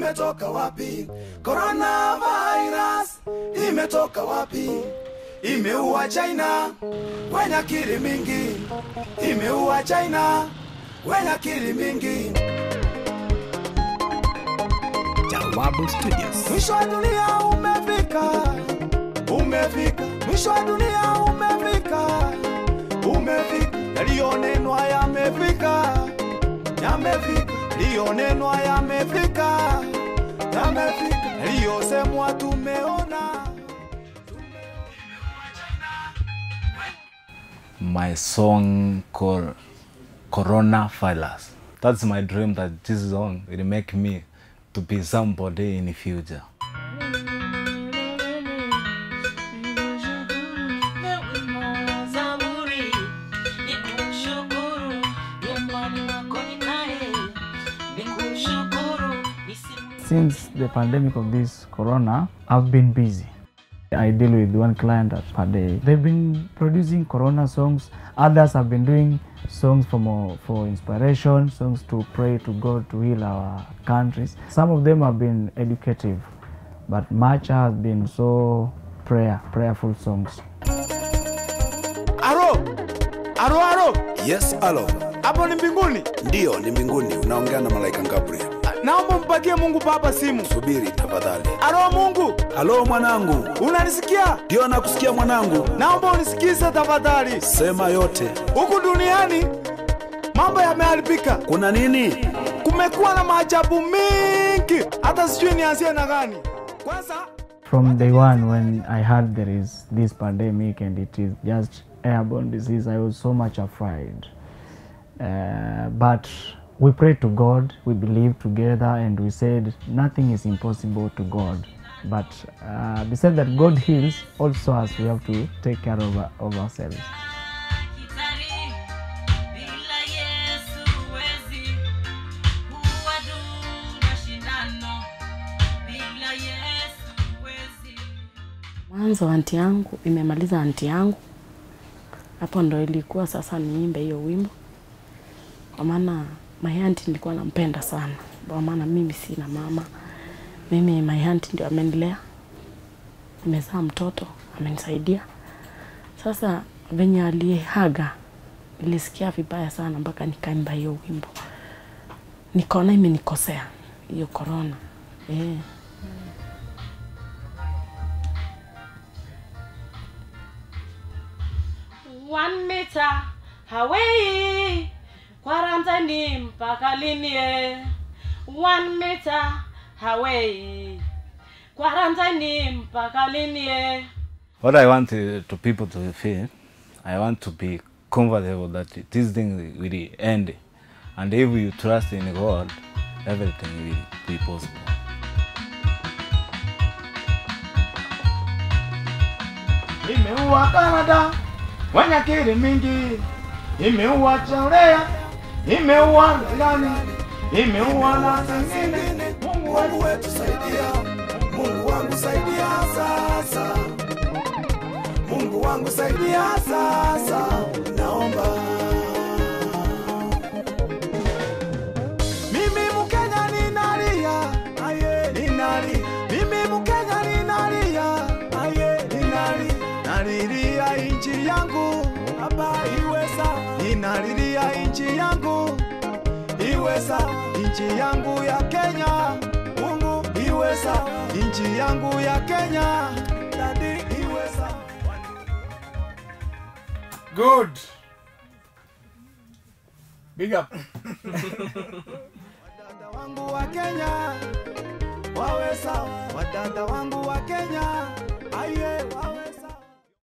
imetoka wapi? Coronavirus imetoka wapi? Imeua China wenye akili mingi, imeua China wenye akili mingi. Jawabu Studios. Mwisho wa dunia umefika, umefika. Mwisho wa dunia umefika, umefika. Yaliyonenwa yamefika, yamefika. Yaliyonenwa yamefika, yamefika. Yaliyosemwa tumeona. my song called Corona Files. That's my dream that this song will make me to be somebody in the future. Since the pandemic of this corona, I've been busy. I deal with one client per day. They've been producing corona songs. Others have been doing songs for more, for inspiration, songs to pray to God to heal our countries. Some of them have been educative, but much has been so prayer, prayerful songs. Aro, aro, aro, Yes, alo. hapo ni mbinguni. Ndiyo, ni mbinguni. Unaongea na malaika Gabriel. Naomba mpagie Mungu Baba simu. Subiri tafadhali. Aro Mungu, Halo mwanangu. unanisikia? Ndiyo, nakusikia mwanangu. Naomba unisikize tafadhali. Sema yote. Huku duniani mambo yameharibika, Kuna nini? kumekuwa na maajabu mingi, hata sijui nianzie na gani. Kwanza From day one, when I heard there is this pandemic and it is just airborne disease, I was so much afraid. Uh, but we prayed to God, we believed together, and we said nothing is impossible to God. But uh, besides that, God heals, also us, we have to take care of, our- of ourselves. Kitari, bila Yesu huwezi kuwa duna shindano, bila Yesu huwezi. Mwanzo anti yangu imemaliza anti yangu, hapo ndo ilikuwa sasa niimbe hiyo wimbo, kwa maana my auntie nilikuwa nampenda sana, kwa maana mimi sina mama, mimi my auntie ndio amenilea, nimezaa mtoto amenisaidia. Sasa venye alihaga nilisikia vibaya sana, mpaka nikaimba hiyo wimbo, nikaona imenikosea hiyo korona eh. One meter away, quarantine mpaka lini? eh? One meter away, quarantine mpaka lini? eh? What I want uh, to people to feel, I want to be comfortable that this thing will end. And if you trust in God, everything will be possible. imeua Canada wenye akili mingi, imeua Korea, imeua Irani, imeua na zingine. Mungu wetu saidia, Mungu wangu saidia sasa, Mungu wangu saidia sasa, naomba mimi Mkenya ninalia, aye ninali, mimi Mkenya ninalia, aye ninali, nalilia inchi yangu hapa iwe sawa, ninalilia inchi yangu iwe sawa, inchi yangu ya Kenya, Mungu iwe sawa, inchi yangu ya Kenya, dadi iwe sawa. Good. Big up. Wadada wangu wa Kenya wawe sawa, wadada wangu wa Kenya aye